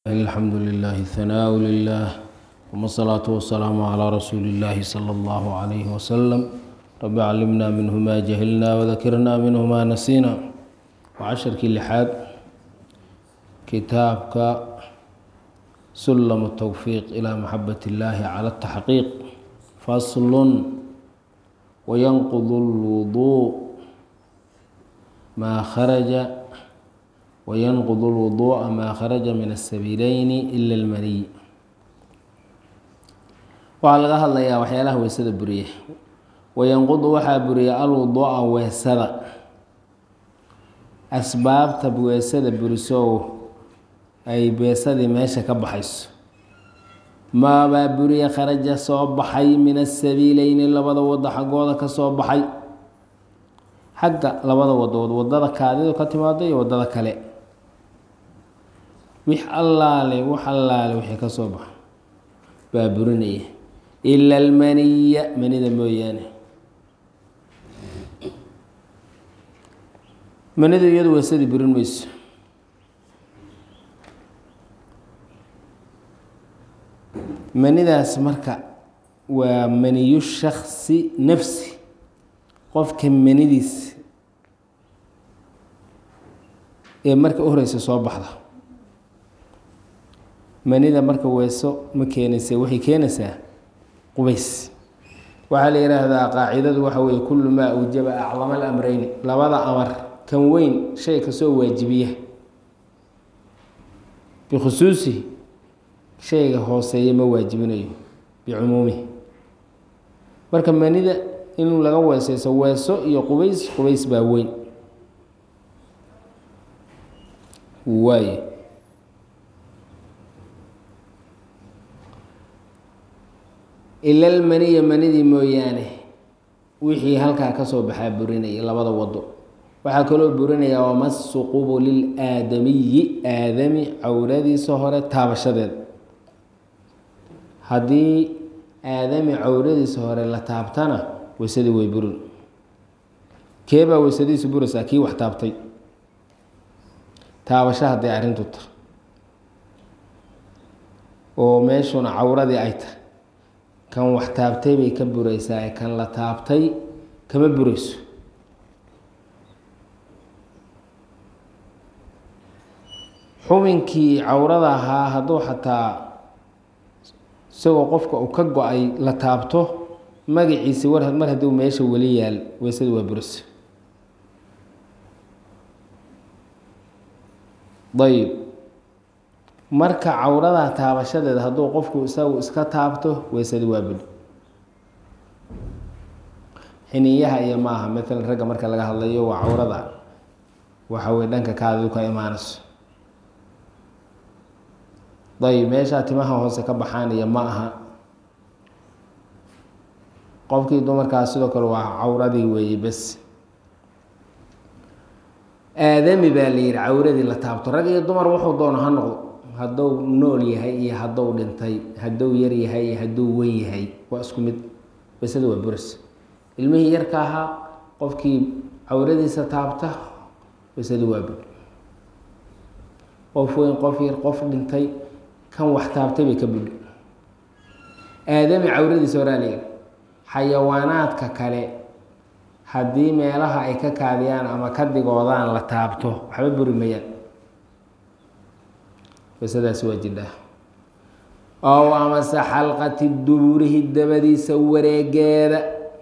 الحمد لله الثناء لله ثم الصلاة والسلام على رسول الله صلى الله عليه وسلم رب علمنا منه ما جهلنا وذكرنا منه ما نسينا وعشركii لحaad kitaabka سلم التوفيق إلى محبة الله على التحقيق فصل وينقض الوضوء ما خرج وينقض الوضوء ما خرج من السبيلين إلا المني waxaa laga hadlayaa waxyaalaha weysada buriya wayanqudu waxaa buriya alwuduuca weesada asbaabta weesada burisow ay beesadii meesha ka baxayso maabaa buriya kharaja soo baxay min asabiileyni labada wado xaggooda ka soo baxay xagga labada wadood wadada kaadidu ka timaado iyo wadada kale wix allaale wax allaale wixii ka soo baxa baa burinaya ila almaniya manida mooyaane manidu iyadu weesadii burin mayso manidaas marka waa maniyu shaksi nafsi qofka manidiis ee marka u horeysa soo baxda manida marka weeso ma keenaysa waxay keenaysaa qubays waxaa la yidhaahdaa qaacidadu waxa weeye kullu maa awjaba aclama alamreyni labada amar kan weyn shay kasoo waajibiya bikhusuusihi shayga hooseeya ma waajibinayo bicumuumihi marka manida in laga weeseyso weeso iyo qubays qubays baa weyn waayo ilal maniya manidii mooyaane wixii halkaa kasoo baxaa burinaya labada wado waxaa kaloo burinaya wamasu qubulil aadamiyi aadami cawradiisa hore taabashadeed haddii aadami cawradiisa hore la taabtana weysadii way burin keebaa weysadiisu buraysaa kii wax taabtay taabasho hadday arrintu ta oo meeshuna cawradii ay tahay kan wax taabtay bay ka buraysaa ee kan la taabtay kama burayso xubinkii cawrada ahaa hadduu xataa isagoo qofka uu ka go-ay la taabto magaciisi war mar hadduu meesha weli yaal weysada waa buraysa ayb marka cawradaa taabashadeeda hadduu qofku isagu iska taabto weysadi waa budi xiniyaha iyo maaha maalan ragga marka laga hadlayo waa cawrada waxa weye dhanka kaadidu ka imaanayso ayb meeshaa timaha hoose ka baxaanaya ma aha qofkii dumarkaas sidoo kale waa cawradii weeye bes aadami baa la yihi cawradii la taabto rag iyo dumar wuxuu doono ha noqdo hadduu nool yahay iyo hadduu dhintay hadduu yar yahay iyo hadduu wen yahay waa isku mid weysada waa buras ilmihii yarka ahaa qofkii cawradiisa taabta weysada waa bur qof weyn qof yar qof dhintay kan wax taabtay bay ka budhi aadami cawradiisa horaa layidhi xayawaanaadka kale haddii meelaha ay ka kaadiyaan ama ka digoodaan la taabto waxba buri mayaan weysadaasi waa jidhaa ow amase xalqati duburihi dabadiisa wareegeeda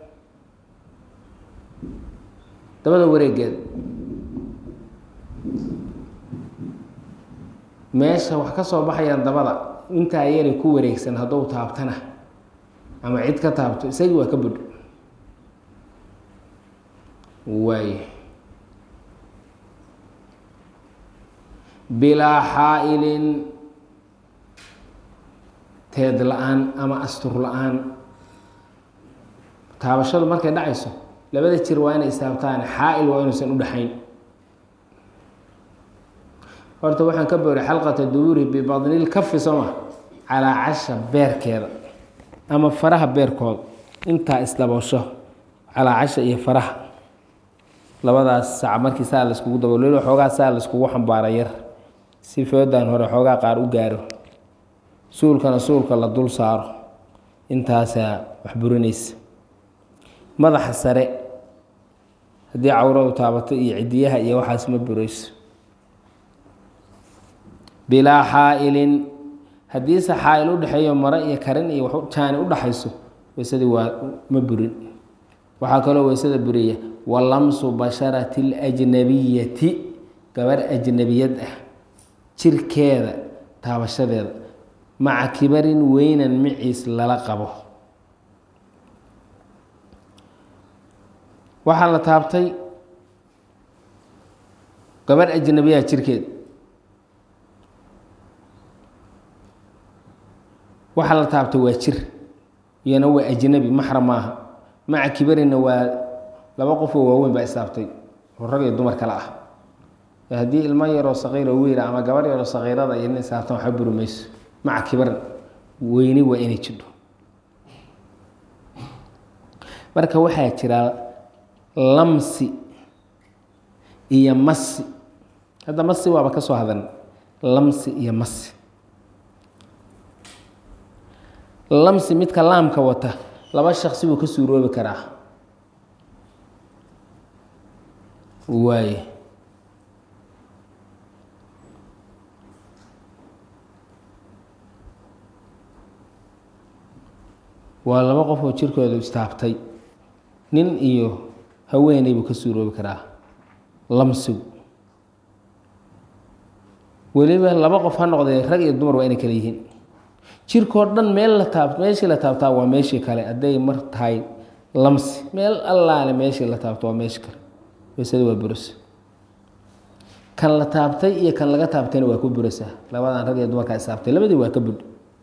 dabada wareegeeda meesha wax ka soo baxayaan dabada intaa yari ku wareegsan hadduu taabtana ama cid ka taabto isagii waa ka budh waay bilaa xaa-ilin teed la-aan ama astur la-aan taabashadu markay dhacayso labada jir waa inay istaabtaan xaa-il waa inuusan u dhexayn horta waxaan ka booray xalqata dubuuri bibadnil kafi sooma calaa casha beerkeeda ama faraha beerkooda intaa isdaboosho calaa casha iyo faraha labadaas sac markii saa laiskugu daboolelo xoogaa saa laiskugu xambaara yar si foodan hore xoogaa qaar u gaaro suulkana suulka la dul saaro intaasaa wax burinaysa madaxa sare haddii cawradu taabato iyo cidiyaha iyo waxaas ma burayso bilaa xaa-ilin haddiise xaa-il u dhexeeyo mare iyo karin iyo wax jaani u dhaxayso weysadii waa ma burin waxaa kaloo weysada buriya wa lamsu basharati اlajnabiyati gabar ajnabiyad ah jirkeeda taabashadeeda maca kibarin weynan maciis lala qabo waxaa la taabtay gabar ajnabiyaha jirkeed waxaa la taabtay waa jir iyana waa ajnabi maxram maaha maca kibarina waa laba qofoo waaweyn baa istaabtay oo rag iyo dumar kale ah haddii ilmo yaroo saqiiro wiila ama gabar yaroo saqiirada iyo nin istaabtan waxba buri mayso maca kibarin weyni waa inay jidho marka waxaa jira lamsi iyo masi hadda masi waaba ka soo hadan lamsi iyo masi lamsi midka laamka wata laba shaksi buu ka suuroobi karaa waaye waa laba qof oo jirkooda istaabtay nin iyo haweeney buu ka suuroobi karaa lamsigu weliba laba qof ha noqdee rag iyo dumar waa inay kale yihiin jirkoo dhan meel la taab meeshii la taabtaa waa meeshii kale hadday mar tahay lamsi meel allaale meeshii la taabto waa meeshii kale weysada waa buras kan la taabtay iyo kan laga taabtayna waa ku burasaa labadan rag iyo dumarkaa istaabtay labadii waa ka budh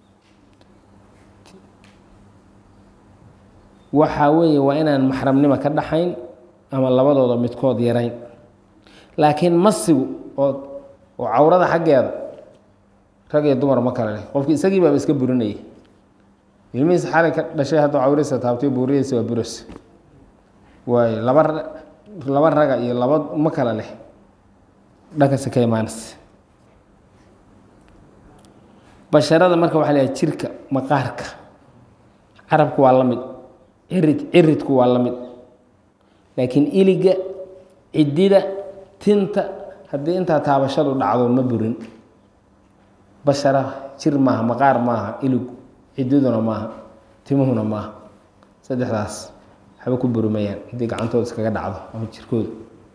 waxaa weeye waa inaan maxramnimo ka dhaxayn ama labadooda midkood yarayn laakiin masigu oo oo cawrada xaggeeda rag iyo dumar ma kale leh qofki isagii baaba iska burinayay ilmihiisa xalay ka dhashay hadduu cawrihiisa taabtay buuriyadiisa waa buras waayo laba laba raga iyo laba ma kale leh dhankasi ka imaanaysa basharada marka waxaa leeyahay jirka maqaarka carabku waa la mid cirid ciridku waa la mid laakiin iliga cidida tinta haddii intaa taabashadu dhacdo ma burin bashara jir maaha maqaar maaha iligu cididuna maaha timuhuna maaha saddexdaas waxba ku burimayaan haddii gacantooda iskaga dhacdo ama jirkooda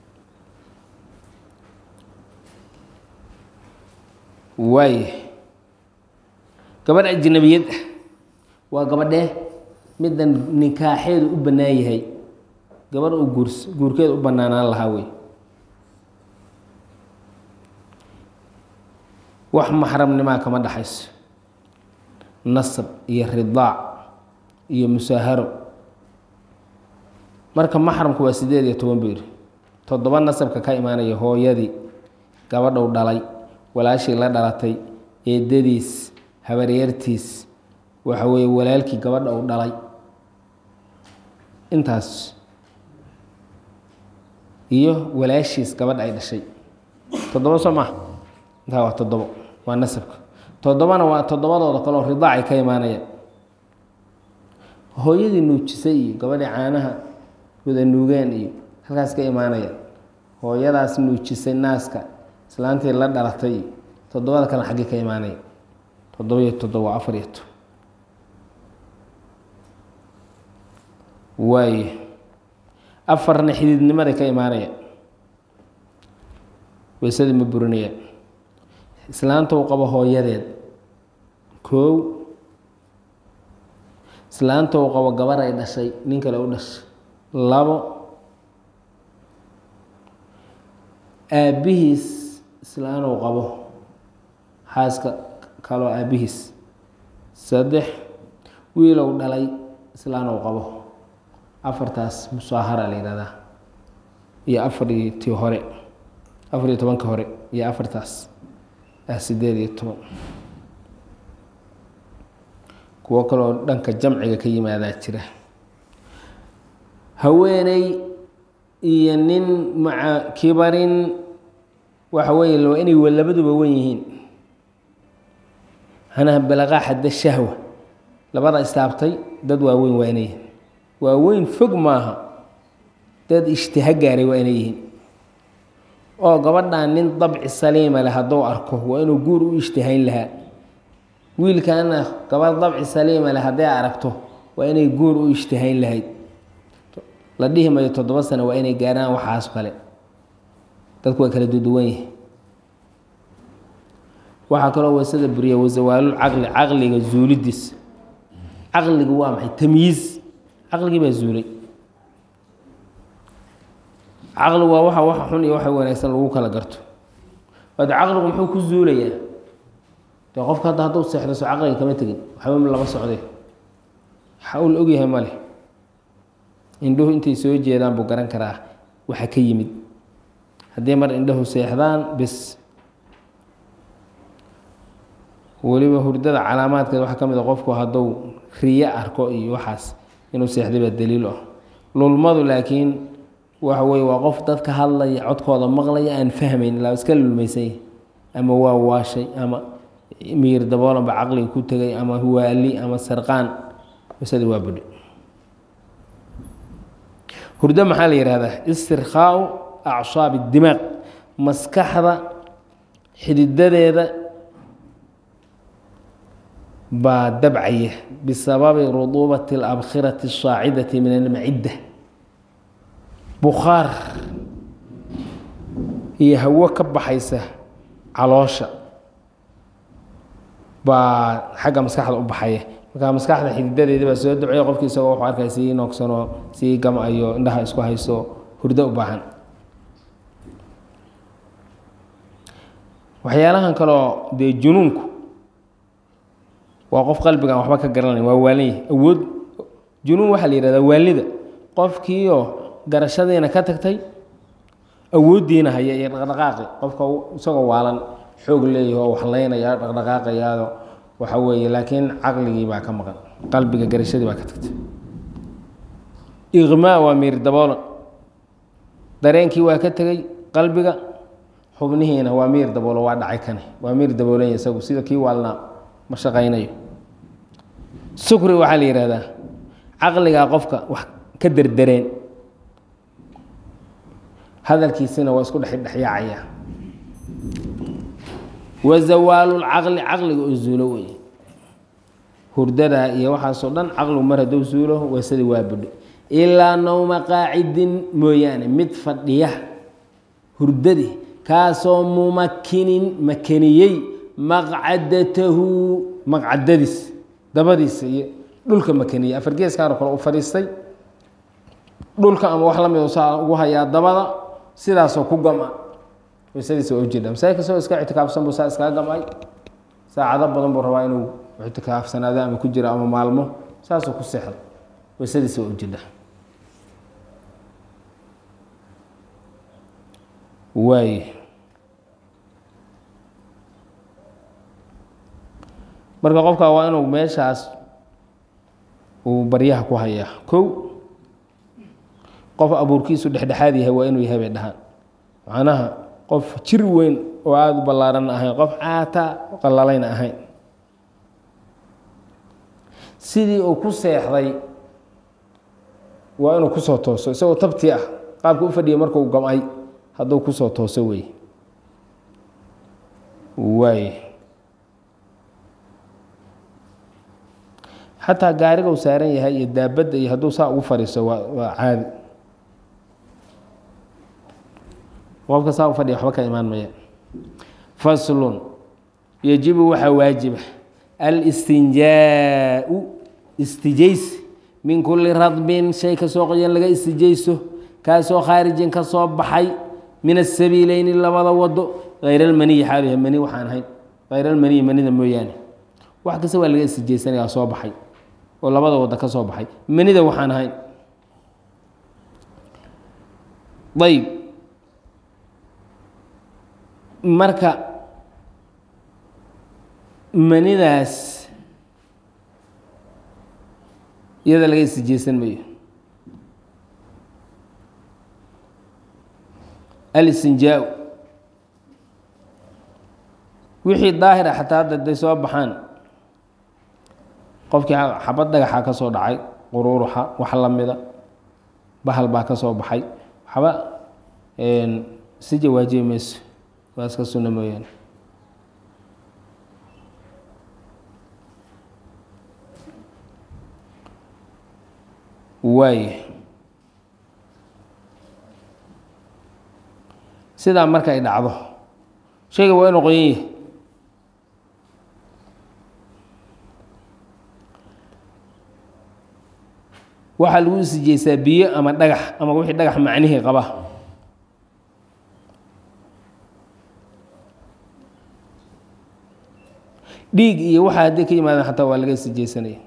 waaya gabadh ajnabiyad ah waa gabadhee middan nikaaxeedu u bannaan yahay gabadh uu guurs guurkeeda u bannaanaan lahaa wey wax maxramnimaa kama dhaxayso nasab iyo ridaac iyo musaaharo marka maxramku waa sideed iyo toban buu yidhi toddoba nasabka ka imaanaya hooyadii gabadhou dhalay walaashii la dhalatay eedadiis habaryartiis waxa weeye walaalkii gabadha uu dhalay intaas iyo walaashiis gabadha ay dhashay toddoba soo maha intaa waa toddobo waa nasabka toddobana waa toddobadooda kaleo ridaacay ka imaanayaan hooyadii nuujisay iyo gabadhii caanaha wada nuugeen iyo halkaas ka imaanayaan hooyadaas nuujisay naaska islaantii la dhalatay iyo toddobada kale xaggii ka imaanaya toddoba iyo toddoba afar iyo to waayo afarna xididnimaday ka imaanayaan weysadii ma burinayaan islaanta uu qabo hooyadeed koow islaanta uu qabo gabar ay dhashay nin kale u dhashay labo aabbihiis islaan uu qabo xaaska kaloo aabbihiis saddex wiilow dhalay islaan uu qabo afartaas musaahara la yihahdaa iyo afariyo tii hore afar iyo tobanka hore iyo afartaas ah sideed iyo toban kuwo kaloo dhanka jamciga ka yimaadaa jira haweeney iyo nin maca kibarin waxa weeye waa inay labaduba wen yihiin hanaha balaqaa xadda shahwa labada istaabtay dad waaweyn waa inay yihiin waaweyn fog maaha dad ishtiha gaaray waa inay yihiin oo gabadhan nin dabci saliima leh hadduu arko waa inuu guur u ishtihayn lahaa wiilkana gabadh dabci saliima leh hadday aragto waa inay guur u ishtihayn lahayd la dhihi mayo toddoba sano waa inay gaaraan waxaas kale dadku waa kala duduwan yihi waxaa kaloo wasada buriya wasawaalul caqli caqliga zuulidiis caqligu waa maxay tamyiiz caqligii baa zuulay caqligu waa waxa waxa xun iyo waxa wanaagsan lagu kala garto waade caqligu muxuu ku zuulayaa dee qofka hadda hadduu seexdo so caqliga kama tegin waxba lama socday waxa uu la ogyahay ma leh indhuhu intay soo jeedaan buu garan karaa waxa ka yimid haddii mar indhahu seexdaan bis weliba hurdada calaamaadkeed waxaa ka mid a qofku hadduu riyo arko iyo waxaas inuu seexday baa daliil ah lulmadu laakiin waxa weye waa qof dadka hadlaya codkooda maqlaya aan fahmayn ilaa iska lulmaysanya ama waa waashay ama miir daboolanba caqliga ku tegay ama waali ama sarqaan wasadi waa budhi hurdo maxaa la yihahdaa istirkhaau acsaabi dimaaq maskaxda xididadeeda baa dabcaya bisababi ruduubati alabkhirati asaacidati min almacidda bukhaar iyo hawo ka baxaysa caloosha baa xagga maskaxda u baxaya markaa maskaxda xididadeedi baa soo dabcaya qofki isagoo wuxuu arkay sii noogsanoo sii gam-ayo indhaha isku hayso hurdo u baahan waxyaalahan kaloo dee junuunku waa qof qalbigaan waxba ka garanay waa waalanyahy awood junuun waxaa la yihahdaa waalida qofkiioo garashadiina ka tagtay awooddiina haya iyo dhaqdhaqaaqi qofka isagoo waalan xoog leeyahi oo waxlaynaya dhaqdhaqaaqayaado waxa weeye laakiin caqligii baa ka maqan qalbiga garashadii baa ka tagtay iqmaa waa miir daboolan dareenkii waa ka tegey qalbiga xubnihiina waa miir daboolo waa dhacay kane waa miir daboolanya isagu sida kii waalnaa ma shaqaynayo sukri waxaa la yihahdaa caqligaa qofka wax ka derdereen hadalkiisina waa isku dhexdhexyaacaya wa zawaalulcaqli caqliga oo zuulo wey hurdada iyo waxaasoo dhan caqligu mar hadduu zuulo wasadii waa budho ilaa nowma qaacidin mooyaane mid fadhiya hurdadii kaasoo mumakinin makaniyey maqcadatahu maqcadadiis dabadiisa iyo dhulka makaniyey afargeeskaano kale u fadhiistay dhulka ama wax lamid saa ugu hayaa dabada sidaasoo ku gama waysadiisa waa ujeeda masaajidka isagoo iska ictikaafsan buu saa iskaga gamay saacado badan buu rabaa inuu ictikaafsanaado ama ku jiro ama maalmo saasuu ku seexda waysadiisa waa ujeeda waay marka qofka waa inuu meeshaas uu baryaha ku hayaa kow qof abuurkiisu dhexdhexaad yahay waa inuu yahay bay dhahaan macnaha qof jir weyn oo aada u ballaaran ahayn qof caata qallalayna ahayn sidii uu ku seexday waa inuu kusoo tooso isagoo tabti ah qaabka u fadhiyay markuu gam-ay hadduu kusoo tooso wey waay xataa gaariga u saaran yahay iyo daabadda iyo hadduu saa ugu fadhiiso waa waa caadi qofka saa u fadhiya waxba ka imaan maya faslun yajibu waxaa waajiba alistinjaau istijays min kuli radbin shay kasoo qoyan laga istijayso kaasoo khaarijin ka soo baxay min asabiileyni labada wado hayr almaniyi xaaluha mani waxaan ahayn hayr almaniyi manida mooyaane wax kasta waa laga istijaysanaya soo baxay oo labada wado ka soo baxay manida waxaan ahayn ayb marka manidaas iyada laga istijaysan mayo alistinjaa wixii daahira xataa hadda day soo baxaan qofkii xabad dhagaxa ka soo dhacay quruuruxa wax lamida bahal baa ka soo baxay waxba si jawaajibi mayso waa iska sunno mooyaane waay sidaa marka ay dhacdo shayga waa inu qoyan yahay waxaa lagu isijeysaa biyo ama dhagax ama wixii dhagax macnihii qaba dhiig iyo waxaa hadday ka yimaadaan xataa waa laga isijeysanaya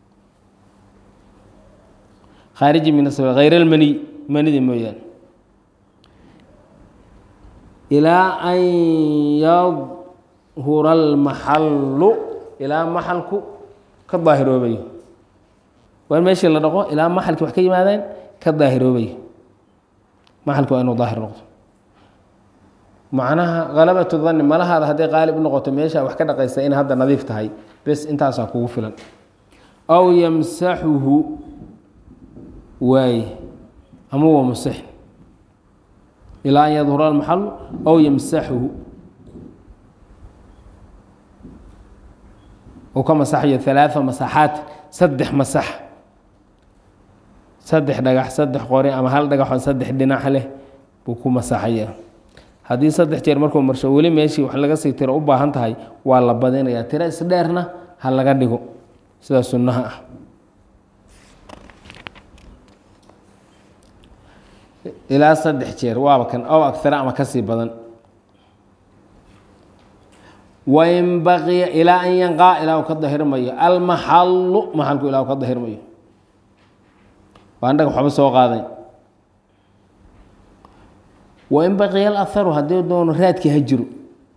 khaariji min asab hayr almaniy manida mooyaane ilaa an yadhura almaxallu ilaa maxalku ka daahiroobayo waa in meeshii la dhaqo ilaa maxalkii wax ka yimaadeen ka daahiroobayo maxalki waa inuu daahir noqdo macnaha halabatu danni malahaada hadday qaalib u noqoto meesha wax ka dhaqaysa in hadda nadiif tahay bes intaasaa kugu filan aw yamsaxuhu waaye ama waa musix ilaa an yadhura almaxalu aw yamsaxuhu uu ka masaxayo halaaa masaxaat saddex masax saddex dhagax saddex qori ama hal dhagaxoo saddex dhinac leh buu ku masaxaya haddii saddex jeer markuu marsho weli meeshii wax laga sii tiro u baahan tahay waa la badinayaa tiro isdheerna ha laga dhigo sida sunnaha ah ilaa saddex jeer waaba kan ow agara ama kasii badan wain baqiya ilaa an yanqaa ilaa uu ka dahirmayo almaxallu maxalku ilaa uu ka dahirmayo waan dhagax waxba soo qaadayn wain baqiya alaharu haddii doono raadkii ha jiro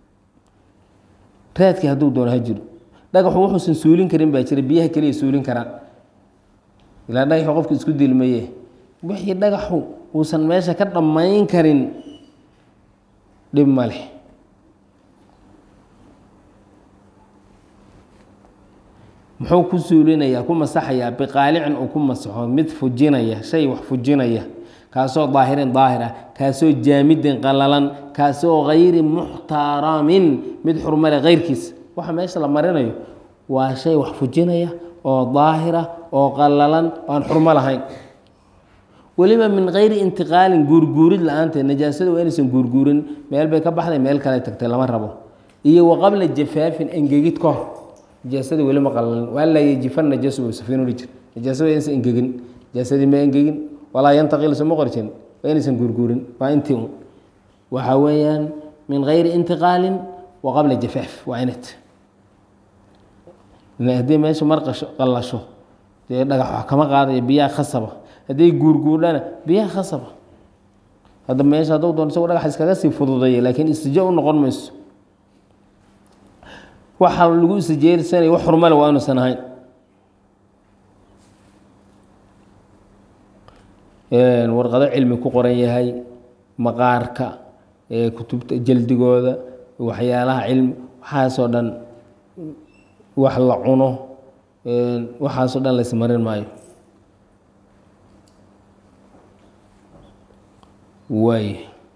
raadkii hadduu doono ha jiro dhagaxu wuxuusan suulin karin baa jira biyaha keliya suulin karaan ilaa dhagaxu qofku isku dilmaye wixii dhagaxu uusan meesha ka dhammayn karin dhib ma leh muxuu ku suulinayaa ku masaxayaa biqaalicin uu ku masaxo mid fujinaya shay wax fujinaya kaasoo daahirin daahir ah kaasoo jaamidin qalalan kaasoo hayri muxtaramin mid xurmale keyrkiisa waxa meesha la marinayo waa shay wax fujinaya oo daahira oo qalalan oo aan xurmo lahayn weliba min kayri intiqaalin guurguurid la-aanteed najaasada waa inaysan guurguurin meel bay ka baxday meel kale tagtay lama rabo iyo wa qabla jafaafin engegid ka hor najaasada weli ma qalalin waa laa yajifan najaasu buu safiin uli jir najaasada waa inaysan engegin najaasadii ma engegin walaa yantaqil soma qori jirin waa inaysan guurguurin waa intii un waxaa weeyaan min kayri intiqaalin wa qabla jafaaf waa inat haddii meesha mar qallasho dee dhagax wax kama qaadayo biyaha khasaba hadday guurguurdhana biyaha khasaba hadda meesha hadduu doon isagoo dhagax iskaga sii fududaya laakiin istijo u noqon mayso waxa lagu istijeelsanaya wax xurmale waa inuusan ahayn warqado cilmi ku qoran yahay maqaarka kutubta jaldigooda waxyaalaha cilmi waxaasoo dhan wax la cuno waxaasoo dhan laysmarin maayo waay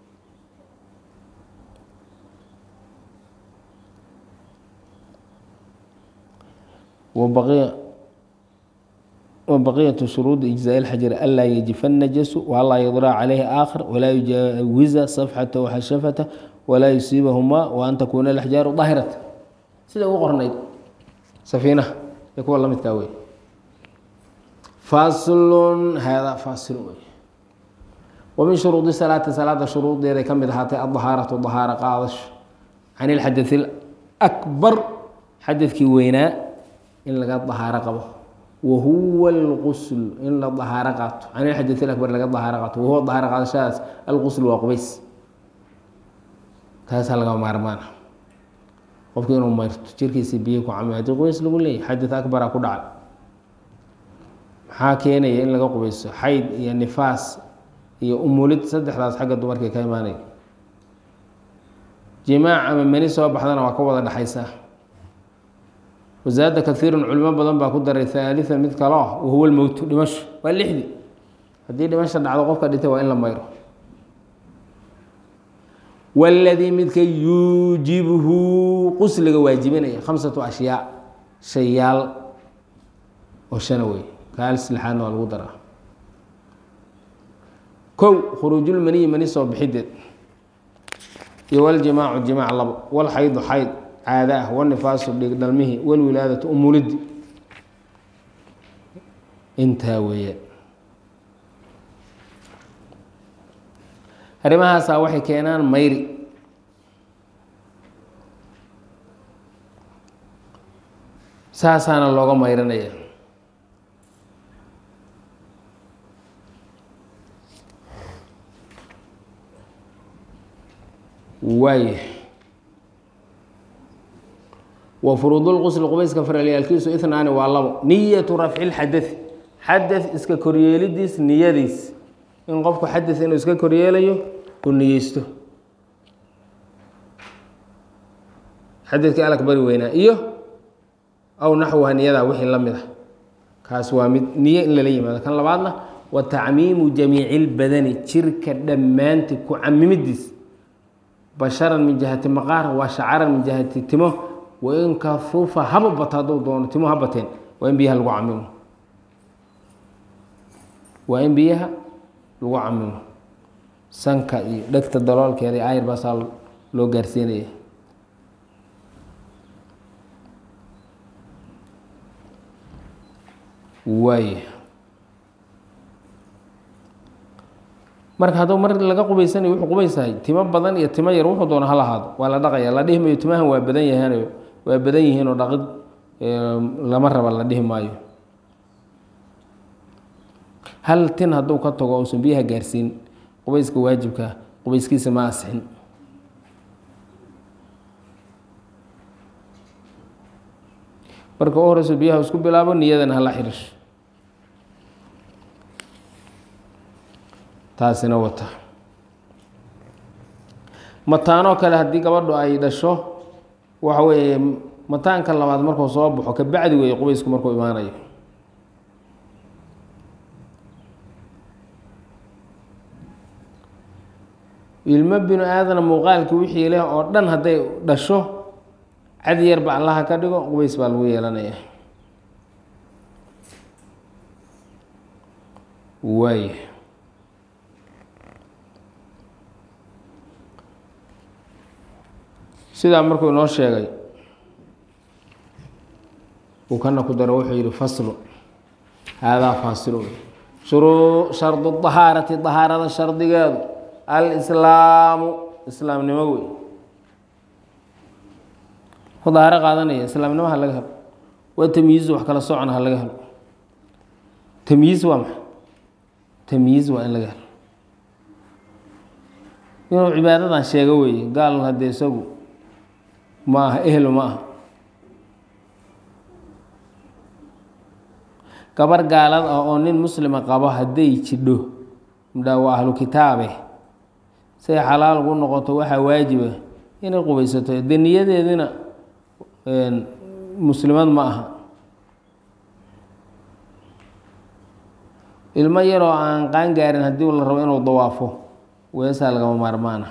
wabaqiya وبقية شروط إجزاء الحجر ألا يجف النجس وألا يضرع عليه آخر ولا يجاوز صفحته وحشفته ولا يصيبهما وأن تكون الأحجار ظاهرة سيدا وقرنيد سفينة يكون الله متكاوي فاصل هذا فاصل ومن شروط الصلاة صلاة شروط إذا كم هاتي الظهارة الظهارة قاضش عن الحدث الأكبر حدث كي وينا إن لقى الظهارة قبه وهو الغسل إن لا ظهارة قاط عن الحدث الأكبر لقى الظهارة قاط وهو الظهارة قاط شاس الغسل وقبيس كاس لقى مارمان qofkii inuu mayrto jirkiisa biyo ku camo haddii qubays lagu leeyahy xadid akbara ku dhacay maxaa keenaya in laga qubayso xayd iyo nifaas iyo umulid saddexdaas xagga dumarkay ka imaanaya jimaac ama mani soo baxdana waa ka wada dhexaysaa wasaada kaiirun culimo badan baa ku daray haalian mid kalo ah wahuwa lmowtu dhimasho waa lixdii haddii dhimasha dhacdo qofka dhintay waa in la mayro waladii midka yuujibuhu qusliga waajibinaya khamsatu ashyaa shayaal oo shana wey kaalis lixaadna waa lagu daraa kow khuruujulmaniyi mani soo bixideed iyo waljimaacu jimaac labo walxaydu xayd caada ah wanifaasu dhig dhalmihii walwilaadatu umulidi intaa weeyaan arrimahaasaa waxay keenaan mayri saasaana looga mayranaya waay wa furuudulqusli qubayska faralyaalkiisu ihnaani waa labo niyatu rafci lxadai xadad iska koryeelidiis niyadiis in qofku xadad inuu iska koryeelayo uu niyeysto xadadkii alag bari weynaa iyo aw naxwaha niyadaa wixii la mid ah kaas waa mid niyo in lala yimaado kan labaadna wa tacmiimu jamiici lbadani jirka dhammaanti ku camimidiis basharan min jihati maqaar waa shacaran min jihati timo wain kafufa haba bato hadduu doono timo ha bateen waa in biyaha lagu camimo waa in biyaha lagu camimo sanka iyo dhegta daloolkeeda iyo ayr baasaa loo gaarsiinaya waay marka hadduu mar laga qubaysanayo wuxuu qubaysahay timo badan iyo timo yar wuxuu doono ha lahaado waa la dhaqaya la dhihi mayo timahan waa badan yahaan waa badan yihiinoo dhaqid lama raba la dhihi maayo hal tin hadduu ka tago uusan biyaha gaarsiin qubayska waajibka qubayskiisa ma asixin marka u horeyso biyaha isku bilaabo niyadana hala xiriisho taasina wata mataanoo kale haddii gabadhu ay dhasho waxa weeye mataanka labaad markuu soo baxo kabacdi weeye qubaysku markuu imaanayo ilmo binu aadana muuqaalkii wixii leh oo dhan hadday dhasho cad yarba allaha ka dhigo qubays baa lagu yeelanaya waay sidaa markuu inoo sheegay uu kana ku daro wuxuu yihi faslu haadaa faasilu shuruu shardu dahaarati dahaarada shardigeedu alslaamu islaamnimo wey ku dahaaro qaadanaya islaamnimo ha laga helo waa tamyiizu wax kala socona ha laga helo tamyiiz waa maxay tamyiiz waa in laga helo inuu cibaadadan sheego weeye gaal haddee isagu ma aha ehlo ma aha gabar gaalad ah oo nin muslima qabo hadday jidho mdhaa waa ahlu kitaabe say xalaal ugu noqoto waxaa waajiba inay qubaysato dee niyadeedina muslimad ma aha ilmo yaroo aan qaan gaarin haddii la rabo inuu dawaafo weesaa lagama maarmaana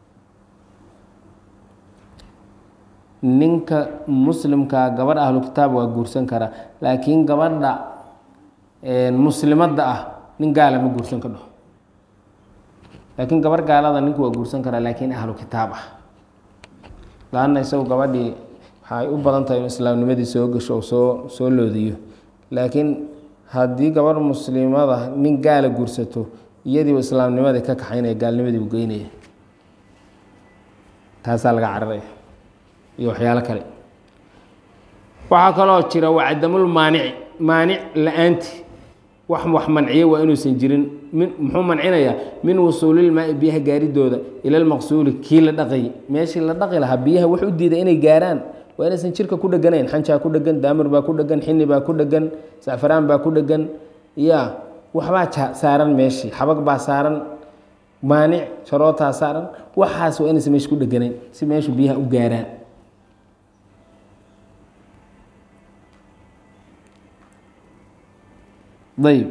ninka muslimkaa gabadh ahlu kitaab waa guursan karaa laakiin gabadha muslimadda ah nin gaala ma guursan ka dhaho laakiin gabarh gaalada ninku waa guursan karaa laakiin ahlu kitaab ah laanna isagu gabadhii waxay u badan tahay in islaamnimadii soo gasho oo soo soo loodiyo laakiin haddii gabarh muslimada nin gaala guursato iyadiiba islaamnimadii ka kaxaynaya gaalnimadii u geynaya taasaa laga cararaya iyo waxyaalo kale waxaa kaloo jira waa cadamul maanici maanic la-aanti wax wax manciye waa inuusan jirin min muxuu mancinayaa min wusuulilmaai biyaha gaaridooda ila lmaqsuuli kii la dhaqayy meeshii la dhaqi lahaa biyaha wax u diiday inay gaaraan waa inaysan jirka ku dheganayn xanjaa ku dhegan daamir baa ku dhegan xini baa ku dhegan sacfaraan baa ku dhegan ya waxbaa saaran meeshii xabag baa saaran maanic sharootaa saaran waxaas waa inaysa meesha ku dheganayn si meeshu biyaha u gaaraan ayb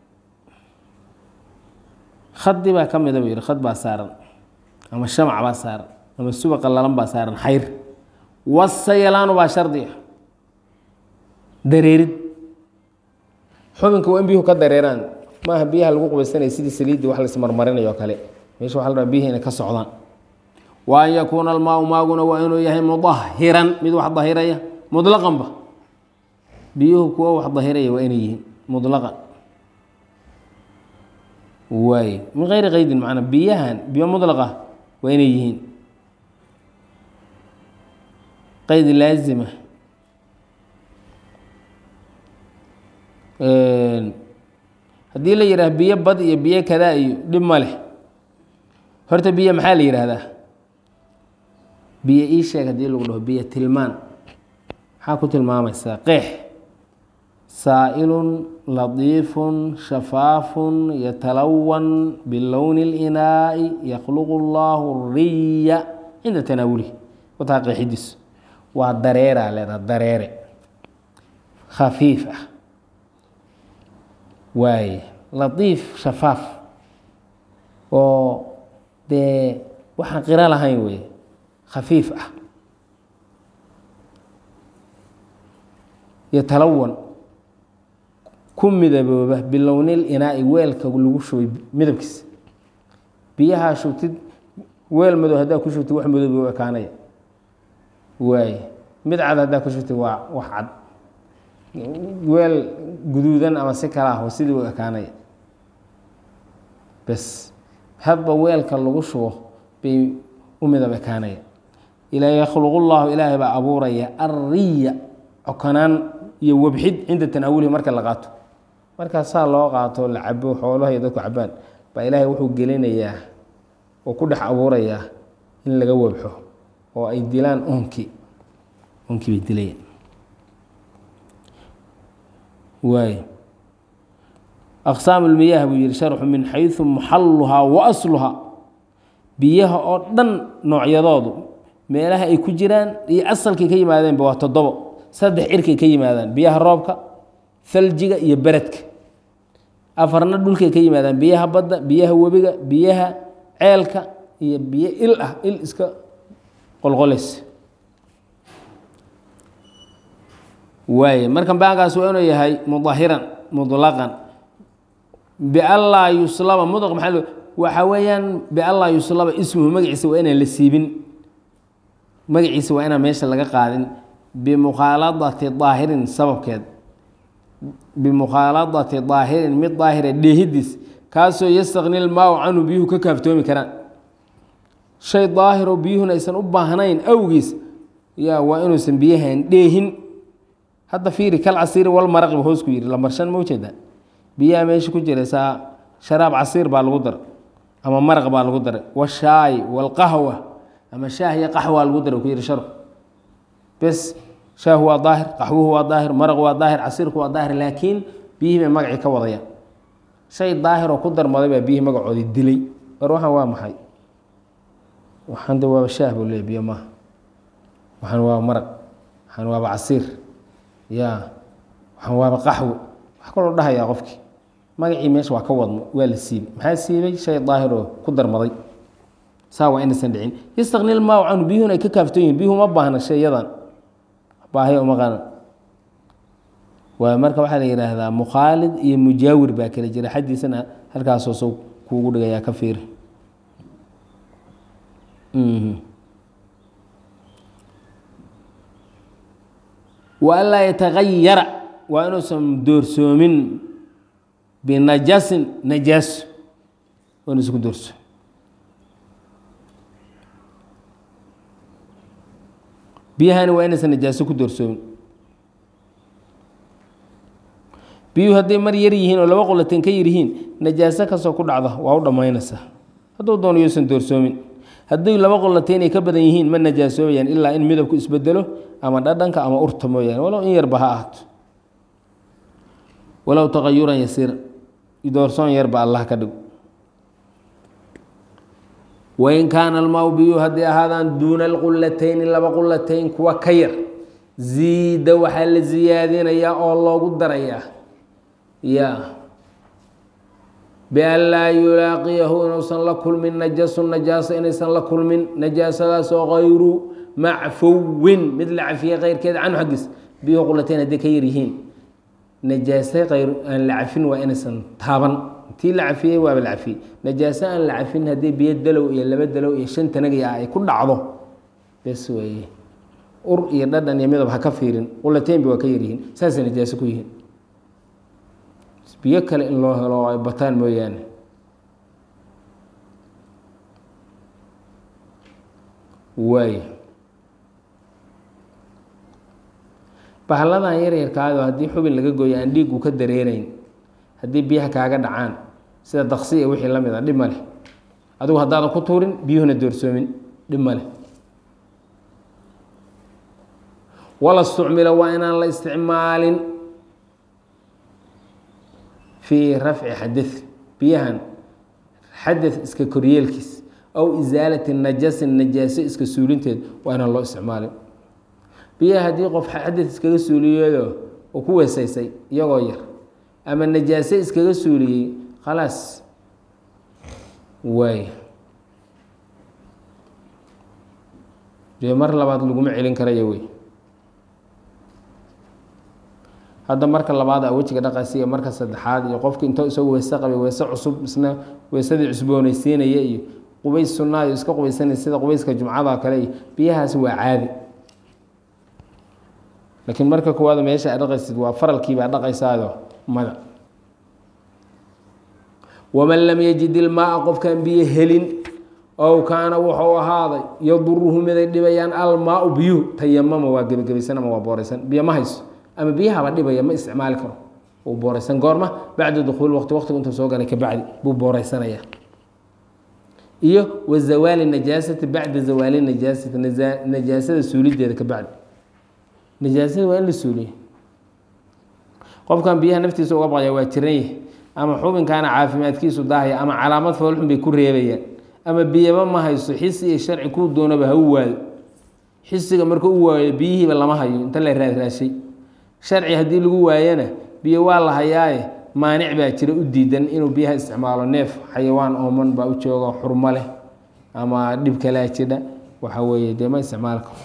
khadi baa ka mida buu yihi khad baa saaran ama shamac baa saaran ama suba qalalan baa saaran xayr wasayalaanu baa shardiga dareerid xubinka waa in biyuhu ka dareeraan maaha biyaha lagu qubaysanaya sidii saliiddii wax laismarmarinayo o kale meesha waxa la rabaa biyihi inay ka socdaan wa an yakuuna almaau maaguna waa inuu yahay mudahiran mid wax dahiraya mudlaqanba biyuhu kuwo wax dahiraya waa inay yihiin mudlaqan waay min geyri qaydin macnaa biyahan biyo mudlaqa waa inay yihiin qayd laazima haddii la yidhaah biyo bad iyo biyo kadaa iyo dhib ma leh horta biyo maxaa la yidhaahdaa biyo ii sheeg haddii lagu dhaho biyo tilmaan maxaa ku tilmaamaysaa qeex saa'ilun latiifun shafaafun yatalawan bilowni اlinaa'i yakhluqu اllahu riya cinda tanaawulihi wataa qeexidiis waa dareeraa leedaha dareere khafiif ah waaye latiif shafaaf oo dee waxaan qiro lahayn wey khafiif ah yatalawan ku midabooba bilownil inaa'i weelka lagu shubay midabkiisa biyahaa shubtid weel madow haddaa ku shubtid wax madoobi u ekaanaya waaye mid cad haddaa ku shubtid waa wax cad weel guduudan ama si kala ah sidii u ekaanaya bes hadba weelka lagu shubo bay u midab ekaanaya ilaa yakhluqu llahu ilaahay baa abuuraya arriya cokanaan iyo wabxid cinda tanaawulihi marka la qaato markaa saa loo qaato la cabo xoolaha iyo dadku cabaan baa ilaahay wuxuu gelinayaa oo ku dhex abuurayaa in laga wabxo oo ay dilaan unki unkii bay dilayaan waay aqsaam اlmiyaah buu yihi sharxu min xayثu muxaluhaa wa asluhaa biyaha oo dhan noocyadoodu meelaha ay ku jiraan iyo asalkay ka yimaadeenba waa toddobo saddex cirkay ka yimaadaan biyaha roobka faljiga iyo beredka afarna dhulkay ka yimaadaan biyaha badda biyaha webiga biyaha ceelka iyo biyo il ah il iska qolqolaysa waay markan baankaas waa inuu yahay mudahiran mudlaqan bianlaa yuslaba mudlaq maxaa lo waxa weeyaan bianlaa yuslaba ismuhu magaciisa waa inaan la siibin magaciisa waa inaan meesha laga qaadin bimukhaaladati daahirin sababkeed bimukhaaladati daahirin mid daahira dheehidiis kaasoo yastakni lmaaw canhu biyuhu ka kaaftoomi karaan shay daahiro biyuhuna aysan u baahnayn awgiis yaa waa inuusan biyahan dheehin hadda fiiri kal casiiri wal maraqiba hoos ku yidhi lamarshan ma ujeeda biyaha meesha ku jira saa sharaab casiir baa lagu daray ama maraq baa lagu daray washaay walqahwa ama shaah iyo qaxwaa lagu daray ku yidhi sharxu bes shaahu waa daahir qaxwuhu waa daahir maraq waa daahir casiirku waa daahir laakiin biyihii bay magacii ka wadayaan shay daahir oo ku darmaday baa biyihii magacoodii dilay war waxaan waa maxay waxaan de waaba shaah buu leey biyo maaha waxaan waaba maraq waxaan waaba casiir ya waxaan waaba qaxwo wax kaloo dhahayaa qofkii magacii meesha waa ka wadmo waa la siibay maxaa siibay shay daahiroo ku darmaday saa waa inaysan dhicin yastakni lmaaw canhu biyuhuna ay ka kaaftoon yihin biyuhu ma baahna shayadan baahiya uma qanan waa marka waxaa la yidhaahdaa mukhaalid iyo mujaawir baa kala jira xaddiisana halkaasoo sow kuugu dhigayaa ka fiiri wa anlaa yatagayara waa inuusan doorsoomin binajasin najaaso waa inuusan ku doorso biyahani waa inaysan najaaso ku doorsoomin biyuhu hadday mar yar yihiin oo laba qulateen ka yar yihiin najaaso kastoo ku dhacda waa u dhammaynaysaa hadduu doono yuusan doorsoomin hadday laba qulateen ay ka badan yihiin ma najaasoobayaan ilaa in midabku isbedelo ama dhadhanka ama urta mooyaane walow in yarba ha ahaato walow taqayuran yasiira doorsoon yarba allah ka dhigo wain kaana almaau biyuu hadday ahaadaan duuna alqulatayni laba qulatayn kuwa ka yar ziida waxaa la siyaadinayaa oo loogu darayaa ya bian laa yulaaqiyahu inuusan la kulmin najasu najaasa inaysan la kulmin najaasadaasoo kayru macfowin mid la cafiyey keyrkeeda canhu xaggiis biyuhu qulatayn hadday ka yar yihiin najaase ayr aan la cafin waa inaysan taaban tii la cafiyey waaba la cafiyey najaaso aan la cafin haddii biyo dalow iyo laba dalow iyo shan tanagi ah ay ku dhacdo bes weeye ur iyo dhadhan iyo midab ha ka fiirin qulateynba waa ka yaryihiin saasay najaaso ku yihiin biyo kale in loo helo ay bataan mooyaane waay bahalladan yaryarkaado haddii xubin laga gooyo aan dhiigu ka dareerayn haddii biyaha kaaga dhacaan sida daqsi iyo wixii la mid a dhib ma leh adigu haddaadan ku tuurin biyuhuna doorsoomin dhib ma leh wala stucmila waa inaan la isticmaalin fii rafci xadad biyahan xadad iska koryeelkiis aw isaalati najasin najaaso iska suulinteed waa inaan loo isticmaalin biyaha haddii qof xadad iskaga suuliyeedo uu ku weesaysay iyagoo yar ama najaaso iskaga suuliyey khalaas waay dee mar labaad laguma celin karaya wey hadda marka labaad a wejiga dhaqaysa iyo marka saddexaad iyo qofki intoo isagoo weyse qabay weyse cusub isna weysadii cusboonaysiinaya iyo qubays sunaa iyo iska qubaysanaya sida qubayska jumcada kale iyo biyahaasi waa caadi laakiin marka koowaad meesha a dhaqaysid waa faralkiibaa dhaqaysaado mada waman lam yajid ilmaaa qofkaan biyo helin ow kaana wuxuu ahaaday yaduruhu miday dhibayaan almaau biyuhu tayamama waa gebagabaysan ama waa booraysan biyo ma hayso ama biyahaba dhibaya ma isticmaali karo uu booraysan goorma bacda dukuuli waqti waqtigu intuu soo galay kabacdi buu booraysanaya iyo wa zawaali najaasati bacda zawaali najaasati najaasada suulideeda kabacdi najaasada waa in la suuliyo qofkan biyaha naftiisa uga baqaya waa jiran yahay ama xubinkaana caafimaadkiisu daahaya ama calaamad foolxun bay ku reebayaan ama biyaba ma hayso xisi iyo sharci kuu doonaba ha u waayo xisiga marka u waayo biyihiiba lama hayo inta la raadraashay sharci haddii lagu waayana biyo waa la hayaaye maanic baa jira u diidan inuu biyaha isticmaalo neef xayawaan ooman baa u jooga xurmo leh ama dhib kalaa jidha waxa weeye dee ma isticmaali karo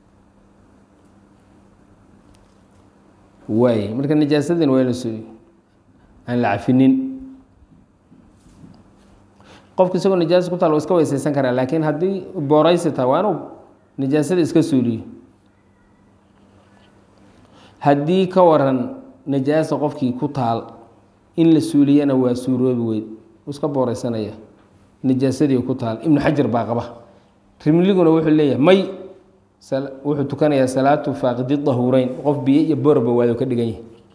waay marka najaasadin waa ins aan la cafinin qofka isagoo najaasa ku taal wa iska weyseysan karaa laakiin haddii booraysi tahay waa inuu najaasada iska suuliyo haddii ka waran najaasa qofkii ku taal in la suuliyana waa suuroobi weyd uu iska booreysanaya najaasadii ku taal ibnu xajar baa qaba rimliguna wuxuu leeyahay may wuxuu tukanayaa salaatu faaqidi dahuureyn qof biyo iyo boorba waado ka dhigan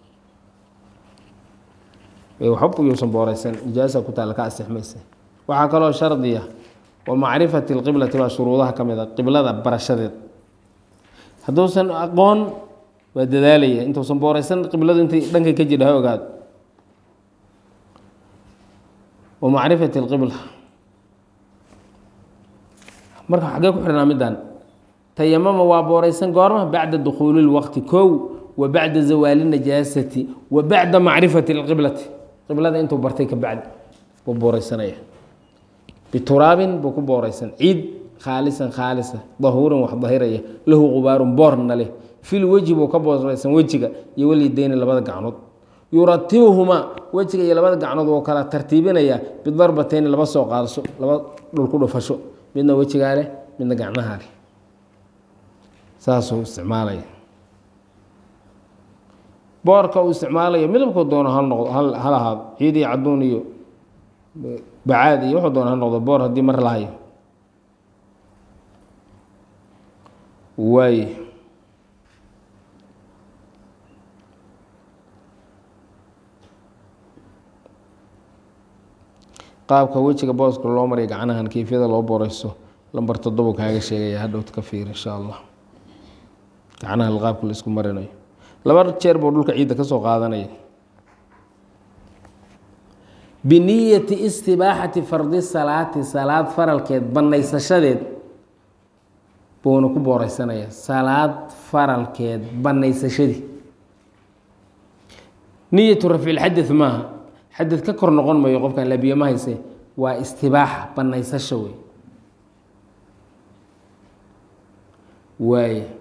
yahay waxba yuusan booreysan najaasa ku taal ka asixmaysa waxaa kaloo shardiya wa macrifati lqiblati baa shuruudaha ka mid a qiblada barashadeed hadduusan aqoon waa dadaalaya intuusan booreysan qibladu intay dhankay ka jidha ha ogaado wa macrifati lqibla marka xaggee ku xidhnaa middan tayamama waa booreysan goorma bacda dukhuuli lwaqti kow wa bacda zawaali najaasati wa bacda macrifati lqiblati qiblada intuu bartay ka bacdi buu booreysanaya bituraabin buu ku booreysan ciid khaalisan khaalisa dahuurin wax dahiraya lahu qubaarun boorna leh fil weji buu ka booreysan wejiga iyo walideyni labada gacnood yuratibuhumaa wejiga iyo labada gacnood wuu kala tartiibinaya bidarbateyni laba soo qaadasho laba dhulku dhufasho midna wejigaa leh midna gacnahaa leh saasuu isticmaalaya boorka uu isticmaalayo midabkuu doono ha noqdo hal ahaado ciid iyo cadduun iyo bacaad iyo wuxuu doona ha noqdo boor haddii mar lahayo waay qaabka wejiga booska loo mariya gacnahan keyfiyada loo booreyso lambar toddobo kaaga sheegaya hadhowt ka fiir insha allah gacnaha qaabka la isku marinayo laba jeer buu dhulka ciidda ka soo qaadanaya biniyati istibaaxati fardi salaati salaad faralkeed bannaysashadeed buuna ku booreysanaya salaad faralkeed bannaysashadii niyatu rafcilxadad maaha xadad ka kor noqon mayo qofkan labiye ma hayse waa istibaaxa bannaysasho wey waay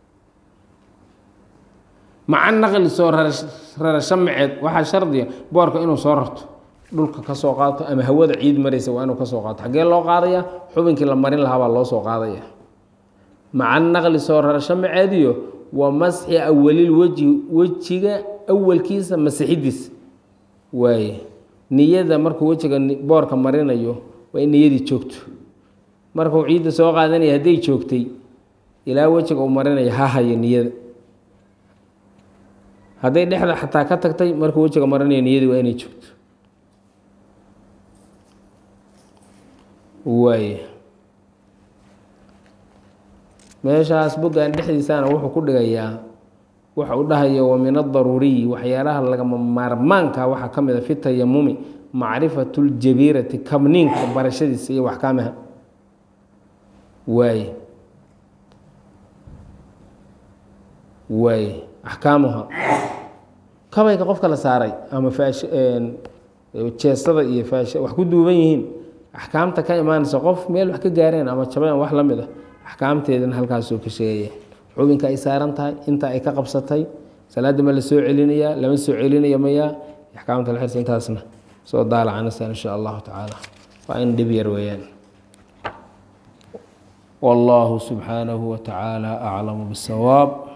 maca naqli soo rarasho maceed waxaa shardiga boorka inuu soo rarto dhulka ka soo qaato ama hawada ciid maraysa waa inuu ka soo qaato xaggee loo qaadaya xubinkii la marin lahaa baa loo soo qaadaya maca naqli soo rarasho maceediyo wa masxi awalil weji wejiga awalkiisa masixidiis waaye niyada markuu wejiga boorka marinayo waa in niyadii joogto markuu ciidda soo qaadanaya hadday joogtay ilaa wejiga uu marinayo ha hayo niyada hadday dhexda xataa ka tagtay markuu wejiga marinayo niyadii waa inay joogto waay meeshaas boggan dhexdiisana wuxuu ku dhigayaa waxa u dhahaya wa min adaruuriyi waxyaalaha lagama maarmaanka waxaa ka mid a fi tayamumi macrifatu ljabiirati kabniinka barashadiisa iyo waxkaamaha waay waay axkaamuha kabayga qofka la saaray ama faash jeestada iyo faash wax ku duuban yihiin axkaamta ka imaanaysa qof meel wax ka gaareen ama jabeen wax la mid a axkaamteedana halkaasuu ka sheegaya xubinka ay saaran tahay inta ay ka qabsatay salaadda ma la soo celinayaa lama soo celinaya mayaa axkaamta la xirsa intaasna soo daalacanasa insha allahu tacaala waa in dhib yar weeyaan والله سبحانه وتعالى أعلم بالصواب